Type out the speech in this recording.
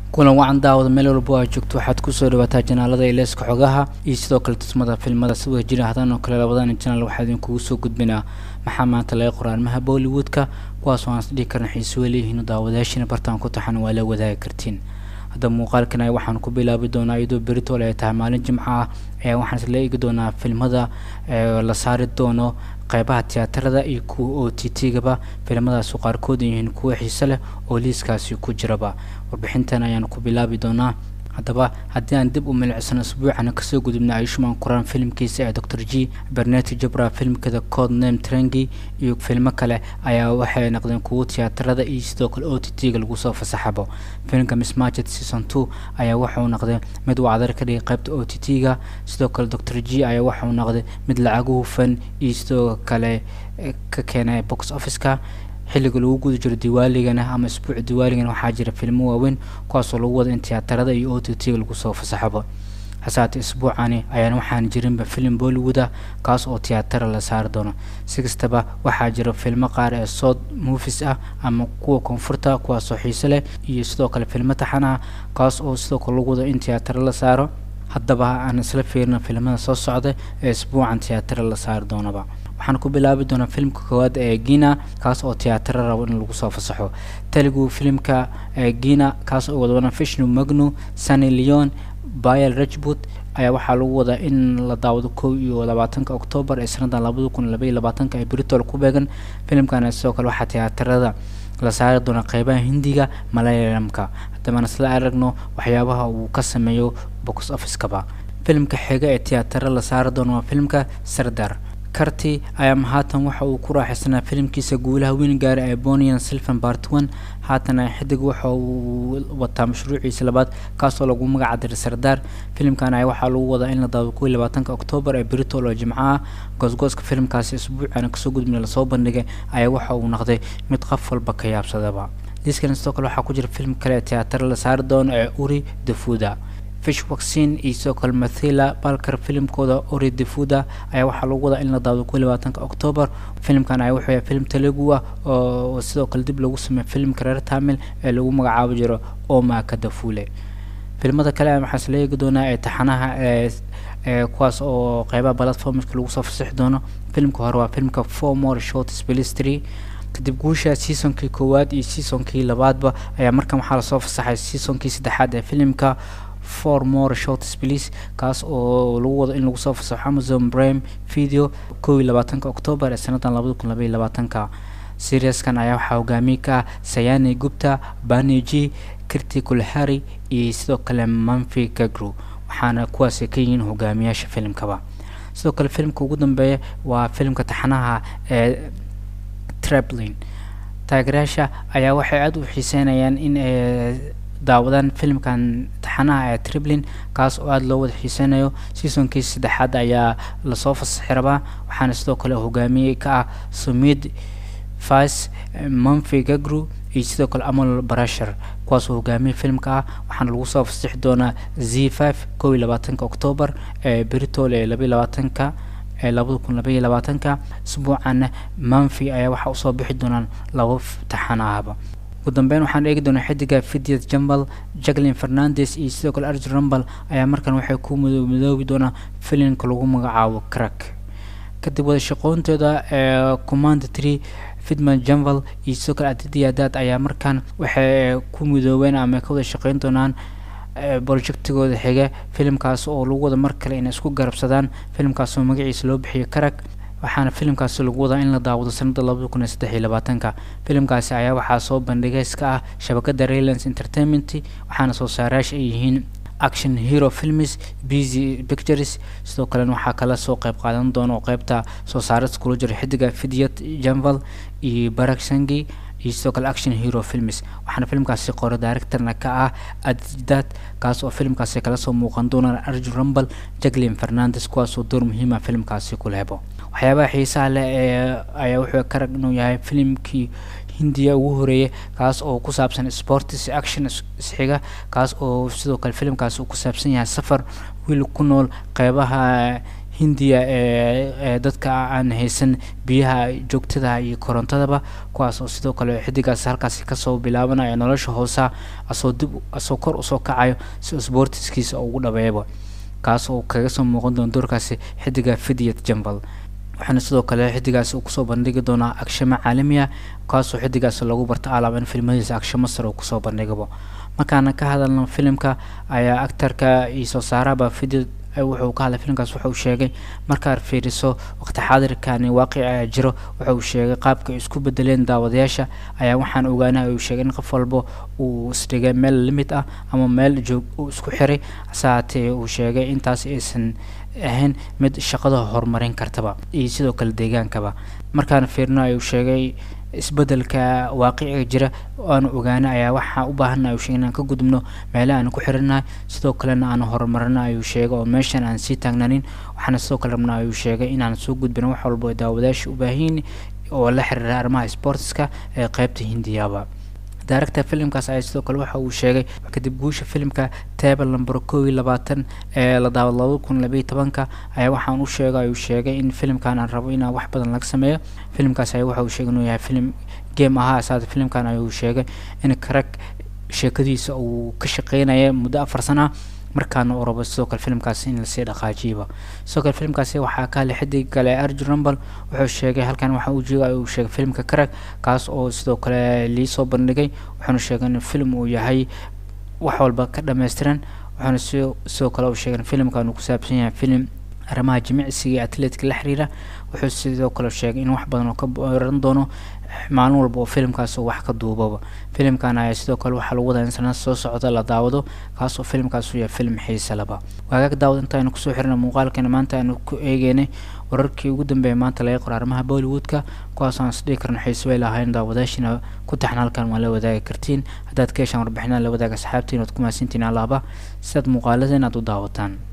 kulan wacan daawada meel walbo aa joogto waxaad kusoo dhawaataa janaalada ileeska xogaha iyo sidoo kale tusmada filmada si wada jira hadan oo kale labadan janaal waxaa idinkugu soo gudbinaa maxaa maanta laga qora arrimaha bollywoodka kuwaas oo aan is dhihi karna xiiso leeyihiin daawadayaashina bartaan ku taxan waa la wadaagi kartiin hadda muuqaalkan ay waxaan ku bilaabi doonaa iyadoo beritol ay tahay maalin jimco ah ee waxaan isla eegi doonaa filmada la saari doono qeybaha tiyaatarada iyo kuwa o t t-gaba filimadaasi qaarkood yihiin kuwo xiise leh oo liiskaasi ku jiraba warbixintan ayaan ku bilaabi doonaa haddaba haddii aan dib u milicsano isbuucana kasoo gudubna ayushman quraan filimkiisa ee dor g berneti jabra filmkeeda cod name trengi iyo filmo kale ayaa waxay noqdeen kuwo tiyaatarada iyo sidoo kale o t t-ga lagu soo fasaxabo filimka mismarchet season two ayaa waxauu noqday mid uu cadar ka dhigay qaybta o t t-ga sidoo kale dor g ayaa waxauu noqday mid lacagu hufan iyo sidoo kale ka keenay box officeka xilliga lagu guda jiro diwaaligana ama isbuuca diwaaligana waxaa jira filmo waaweyn kuwaasoo lagu wada in tiyaatarada iyo o t t-ga lagu soo fasaxabo hasaate isbuucani ayaan waxaan jirinba filim bollywooda kaas oo tiyaatara la saari doono si kastaba waxaa jira filmo qaar ee sood movies ah ama kuwa koonfurta kuwaasoo xiise leh iyo sidoo kale filmo taxan ah kaas oo sidoo kale lagu wado in tiyaatara la saaro haddaba aan isla fiirino filimada soo socda ee isbuucan tiyaatara la saari doonaba waxaan ku bilaabi doonaa filimka koowaad ee gina kaas oo tiyaatara rabo in lagu soo fasaxo telugu filimka gina kaas oo wadwana vishnu magnu sunny leon bayel rajbut ayaa waxaa lagu wadaa in la daawado kow iyo labaatanka octoobar ee sanadan labada kun labaiyo labaatanka ee britol ku beegan filimkana sidoo kale waxaa tiyaatarada la saari doona qeybaha hindiga malayalamka haddabaan isla aragno waxyaabaha uu ka sameeyo box officekaba filimka xiga ee tiyaatara la saari doono waa filimka sardar karti ayaa haatan waxa uu ku raaxaysanaa filimkiisa guulaha weyn gaara ee bonian silvan bart one haatana xidig waxa uu wataa mashruuciisa labaad kaasoo lagu magaca diray sardaar filimkan ayaa waxaa lagu wadaa in la daawado kow iyo labaatanka octoobar ee britol oo jimco ah goosgooska filimkaasi isbuucana kasoo gudbina lasoo bandhigay ayaa waxa uu noqday mid qof walba ka yaabsadaba liiskan sidoo kale waxaa ku jira film kale ee tiyaatara la saari doono ee uri defuda fish vaccine iyo sidoo kale mathila balkar filimkooda ori defuda ayaa waxaa lagu wadaa in la daawado kow labaatanka octoobar filimkan ayaa wuxuu yahay film telugu ah oo sidoo kale dib lagu sameeyo filimka reer tamil ee lagu magacaabo jiro oma kadafule filimada kale waxaa isla eegi doonaa ee taxanaha ee ee kuwaas oo qeybaha platformska lagu soo fasixi doono filimka hore waa filimka four more short spilistry kadib guusha seasonkii koowaad iyo seasonkii labaadba ayaa markan waxaa lasoo fasaxay seasonkii saddexaad ee filimka four more shorts please kaas oo lagu wado in lagu soo fasaxo amazon prime video kow iyo labaatanka octoobar ee sanadan labada kun labaiyo labaatanka seriaskan ayaa waxaa hogaamiye ka ah sayani gupta baneji kirti kulhari iyo sidoo kale manfi gagru waxaana kuwaasi ka yihiin hogaamiyaasha filimkaba sidoo kale filimka ugu dambeeya waa filimka taxanaha ee trablin taageerayaasha ayaa waxay aada u xiiseynayaan in daawadaan filimkan taxanaha ee triblin kaas oo aada loo wada xiiseynayo seasonkii saddexaad ayaa lasoo fasaxi rabaa waxaana sidoo kale hogaamiye ka ah sumid fas manfi gagru iyo sidoo kale amal barashar kuwaasoo hogaamiye filimka ah waxaana lagu soo fasaxi doonaa z five kow iyo labaatanka octoobar ee britol ee labaiyo labaatanka ee labada kun labaiyo labaatanka isbuucana manfi ayaa waxaa usoo bixi doonaan laba taxan ahaba ugu dambeyn waxaan eegi doonaa xidiga vidyat jambal jacklin fernandes iyo sidoo kale arjun rumbal ayaa markan waxay ku midoobi doonaa filimka lagu magacaabo crack kadib wada shaqoontooda ee command tree fidman jambal iyo sidoo kale adidiyadaad ayaa markan waxay ku midoobeen ama ka wada shaqeyn doonaan projectigooda xiga filimkaas oo lagu wada mar kale inay isku garabsadaan filimkaas oo magaciisa loo bixiyo crack waxaana filimkaasi lagu wadaa in la daawado sanada labada kun iyo saddex iyo labaatanka filimkaasi ayaa waxaa soo bandhigayska ah shabakada raylands entertainment waxaana soo saarayaasha ay yihiin action hero films busy pictures sidoo kalena waxaa kala soo qeyb qaadan doona oo qeybta soo saarada kula jira xidiga vidyat janval iyo barak sangi iyo sidoo kale action hero films waxaana filimkaasi qore directorna ka ah adidad kaas oo filimkaasi kala soo muuqan doonaan arjun rumbal jacklin fernandes kuwaasoo door muhiima filimkaasi ku lehbo waxyaabaha xiisaha leh ee ayaa wuxuu ka rag inuu yahay filimkii hindiya ugu horeeyay kaas oo ku saabsan sports action isxiga kaas oo sidoo kale filimkaasi uu ku saabsan yahay safar wiil ku nool qeybaha hindiya ee dadka aan haysan biyaha joogtada iyo korontadaba kuwaas oo sidoo kale xidigaas halkaasi kasoo bilaabanaya nolosha hoosa asoo dib asoo kor usoo kacayo si sportiskiisa ugu dhabeeyaba kaas oo kaga soo muuqan doona doorkaasi xidiga fidyat jambal waxaana sidoo kale xidigaas uu kusoo bandhigi doonaa agshamo caalami ah kaasoo xidigaas lagu barta alaab in filmadiisa agshamo sare uu kusoo bandhigabo markaana ka hadalno filimka ayaa actarka iyo soo saaraba video wuxuu ka hadlay filimkaas wuxuu sheegay markaad fiiriso waqti xaadirkani waaqici ayaa jiro wuxuu sheegay qaabka ay isku bedeleen daawadayaasha ayaa waxaan ogaanay uu sheegay in qof walba uu isdhigay meel limid ah ama meel joog uu isku xiray hase haatee uu sheegay intaas aysan ahayn mid shaqada horumarin kartaba iyo sidoo kale deegaankaba markaan fiirino ayuu sheegay isbedelka waaqiciga jira aanu ogaana ayaa waxaa u baahana ayuu sheegay inaan ka gudubno meelaha aan ku xirinahay sidoo kalena aan horumarino ayuu sheegay oo meeshan aan sii taagnanin waxaana sidoo kale rabnaa ayuu sheegay inaan soo gudbino wax walba daawadayaasha u baahanyiin oo la xiriira arrimaha sportska ee qeybta hindiyaba director filimkaas ayaa sidoo kale waxa uu sheegay kadib guusha filimka table number kow iyo labaatan ee la daawad laba kun labaiyo tobanka ayaa waxaan u sheegay ayuu sheegay in filimkan aan rabo inaan wax badan laga sameeyo filimkaas ayaa waxa uu sheegay inuu yahay filim game ahaa asaada filimkan ayuu sheegay in karag sheekadiisa uu ka shaqeynaya muddo afar sana markaana uu rabo sidoo kale filimkaasi in lasii dhaqaajiyaba sidoo kale filimkaasi waxaa ka hadlay xidig kale arjun rumbal wuxuu sheegay halkan waxa uu jooga uu sheegay filimka karag kaas oo sidoo kale liisoo bandhigay wuxuuna sheegay in film uu yahay wax walba ka dhammaystiran wuxuuna si sidoo kale uu sheegay in filimkan uu ku saabsan yahay filim arrimaha jimicsiga iyo atleetka la xiriira wuxuu sidoo kale sheegay in wax badan oo ka baran doono maalin walba oo filimkaas oo wax ka duubaba filimkan ayaa sidoo kale waxaa lagu wadaa in sanad soo socda la daawado kaas oo filimkaas uu yahay film xiise laba waagaag daawad intaaynu kusoo xirina muuqaalkeena maanta aynu ku eegeynay wararkii ugu dambeeyay maanta laga qoro arrimaha bollywoodka kuwaas aan isdhihi karno xiise way lahayn daawadaashina ku taxna halkan waa la wadaagi kartiin haddaad ka heshaan warbixinada la wadaaga asxaabtiin ood ku mahadsantiin alaaba sidaad muuqaalada inaad u daawataan